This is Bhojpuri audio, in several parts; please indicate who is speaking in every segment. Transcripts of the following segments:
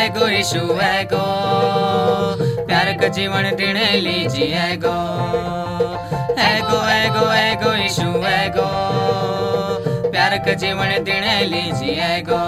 Speaker 1: एगो यीशु एगो प्यार का जीवन दिने लीजिए एगो एगो एगो एगो यीशु एगो प्यार का जीवन दिने लीजिए एगो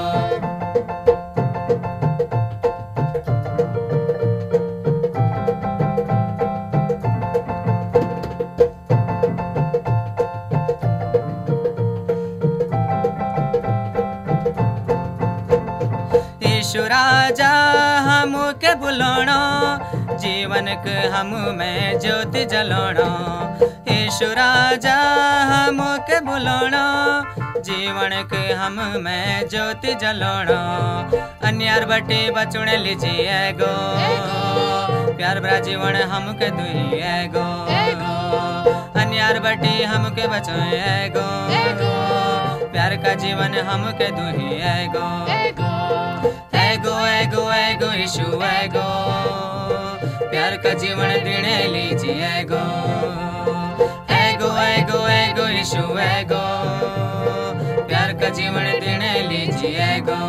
Speaker 1: यीशु राजा हम के बुलाना जीवन के हम में ज्योति जलाना यीशु राजा हम के बुलाना जीवन के हम में ज्योति जलाना अन्यार बटे बचुने लीजिए गो प्यार भरा जीवन हम के दुई गो अन्यार बटे हम के बचोए गो प्यार का जीवन हम के दुही गो एगो एगो एगो यीशु एगो प्यार का जीवन दिने लीजिए एगो एगो एगो एगो यीशु एगो प्यार का जीवन दिने लीजिए एगो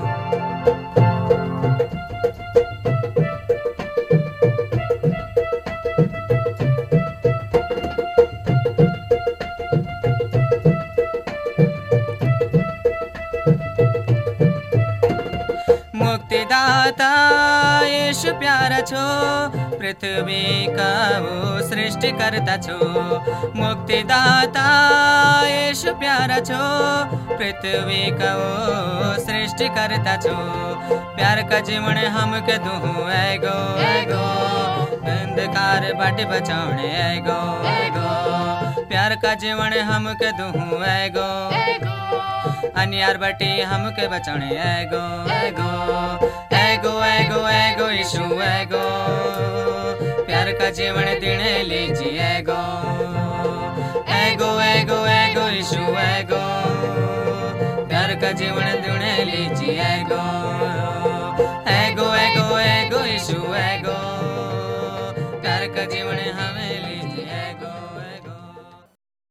Speaker 1: मुक्तिदाता यीशु प्यारा छो पृथ्वी का वो सृष्टि करता छो मुक्तिदाता यीशु प्यारा छो पृथ्वी का वो सृष्टि करता छो प्यार का जीवन हम के दुहू एगो एगो अंधकार बाट बचाने एगो एगो प्यार का जीवन हम के दुहू एगो अनियार बटी हम के बचाने एगो एगो एगो एगो एगो यीशु एगो प्यार का जीवन दिने लीजिए एगो एगो एगो एगो यीशु एगो प्यार का जीवन दिने लीजिए एगो